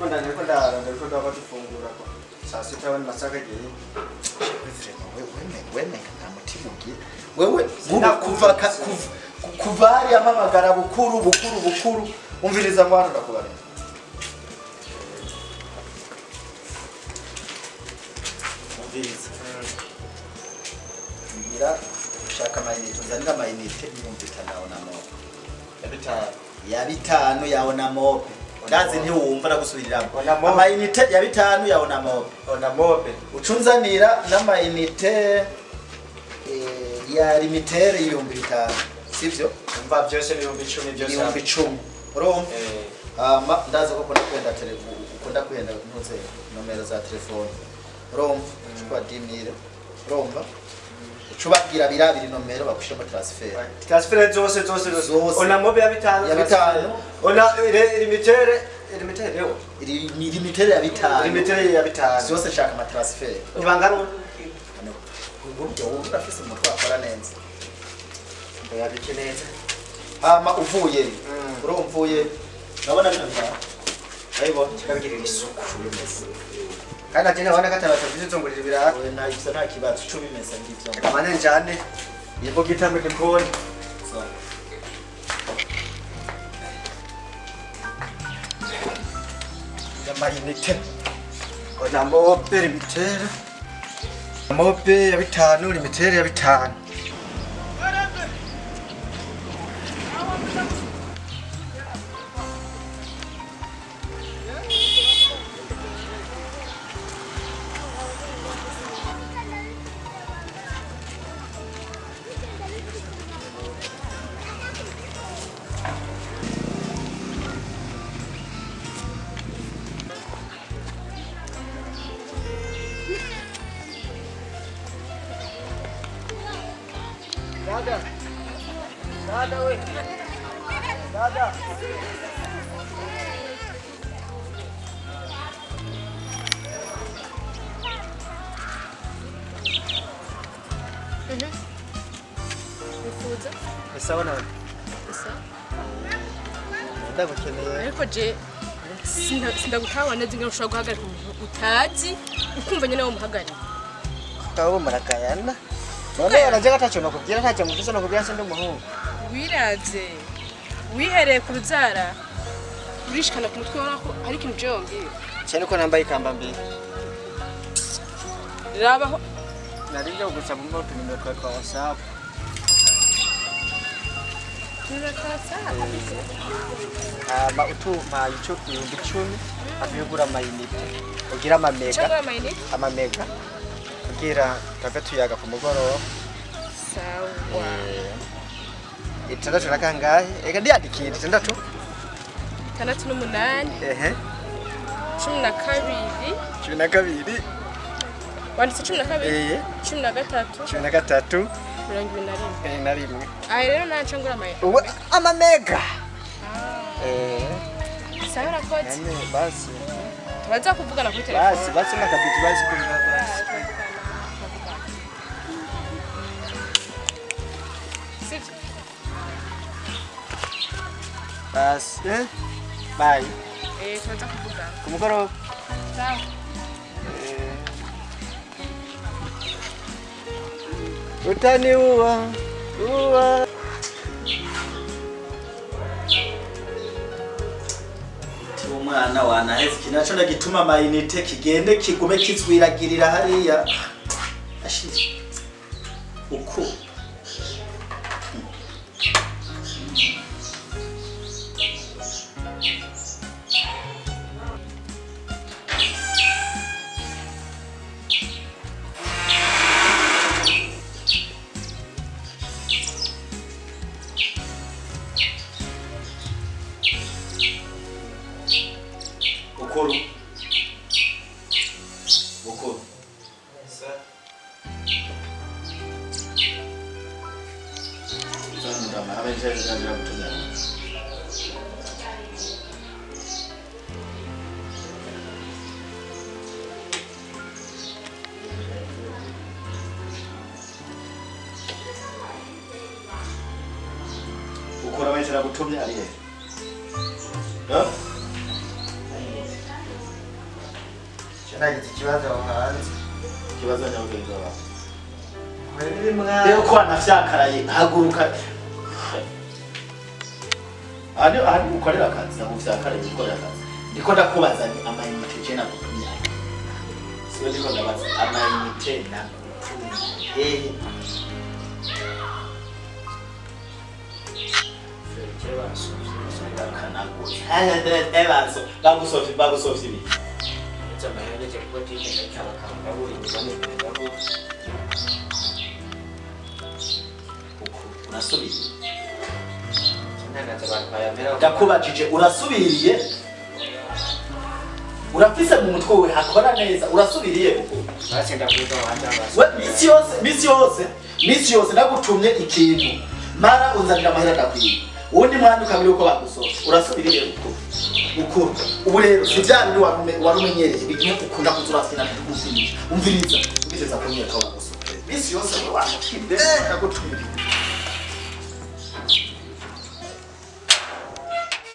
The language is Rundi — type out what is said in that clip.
ndiko nda ndiko ndara ndiko ndaba dufungura ko saa sita wani masaka giye wemenga nta mutima ugira wewe nk'ubu kuva ka- kuva- ku- kuva hariya mpamagara bukuru bukuru bukuru umviriza ngo hano ndakubarira umviriza mbwira ushaka amayinite uzanira amayinite ibihumbi bitanu na mope ya bitanu ya bitanu yawe na mope ndazi ntiwumva ndagusubiriramo Ona mope. amayinite ya bitanu yawe na mope ona mobe ucunzanira n'amayinite eh, ya limitere y'ibihumbi bitanu sivyo umva byose ibihumbi icumi byose ibihumbi hamwe. icumi urumva Eh, hama ndazi ko ukunda kwenda tele- ukunda kwenda ntuze nomero za telefone urumva ucuba dimire urumva ucubabwira birabiri nomero bagushiramo transfer transfert zose zose zose Zose. ona mobe ya bitanu Ya bitanu. ona ire- limitere limitere rero iri ni limitere ya bitanu limitere ya bitanu zose nshaka ama transfer ibangana uburyo wumva urafise umutwe wakora neza yabike neza hama uvuye Mm. urumva uvuye urabona bino bitanu urabibona kikabigirira isuku kandi ati nabona ko atanu batavuze zongurira ibiraha Oya, nta ivyo nta kibazo ico bimeze ngivyo kamane njane yego gitamwe ndikubona So, amayinite ona mobe limitere mobe ya bitanu limitere ya bitanu Dada. Dada we. Dada. wifuza Sawa nawe. gusa Ndagukeneye. ariko je sinda- sindagutawa neza ingene ushobora guhagarika umuntu utazi ukumva nyene womuhagarika Kabo murakayana. None yaraje gatacho nakubwira ntacyo mufise nakubwira se ndi umuhungu. wiravye wihereye ku rubyara urishikana ku mutwe ubona ko hari ikintu je wongeye Cyane ko nambaye ikamba mbere. rabaho Nari nje kugusaba mu moto nimero twa kwa WhatsApp. Hama utuma ico ibihumbi icumi akuyugura amayinite. Ugira amamega. cyangwa amayinite Amamega. Kugira tuve tuyaga ku mugoroba. sawa itandatu na kangahe eka ndiyandikira itandatu itandatu n'umunani ehe cumi na kabiri cumi na kabiri wanditse cumi na kabiri eye cumi na gatatu cumi na gatatu mirongo ibiri na rimwe eh, na rimwe aha rero nanje ngura amayinite ubu amamega eh sawa urakoze nane basi turaza kuvugana kuri basi telefone basi nakabiti basi kumva basi sivyo basi eh bye eh turaza kuvugana ku mugoroba sawa eh utaniua uwa ti umwana wanaheze iki naco ndagituma amayinite kigende kigume kizwiragirira hariya ashira uku bukuru bukuru Zanura mahaba nje zanura kutumia. Ukora maisha kutumia aliye. Ha? nagize ikibazo aho hanze ikibazo nyabugenzi wawe Mwebwe rero mwana ko wanafyakaraye haguruka aha ni aha ni ukorera akazi ntabwo ufyakaraye ukorera akazi ndiko ndakubaza ni amayinite je nagutumye siwe ndiko ndabaza amayinite nagutumye hehe ebazo bagusofye bagusofye ibi urasubiriye ndakubajije urasubiriye urafise mu mutwe we hakora neza urasubiriye we misi yose misi yose misi yose nagutumye ikintu mara unzanira amahera ndakwiye ubundi mwana ukabiri uko bagusofye urasubiriye ukuru ukuru ubu rero si bya bindi warume- warumenyereye bimwe ukunda kuza urafina kugufinisha umviriza ugiteza kunyereka bagusofye misi yose we wamukibe nagutumye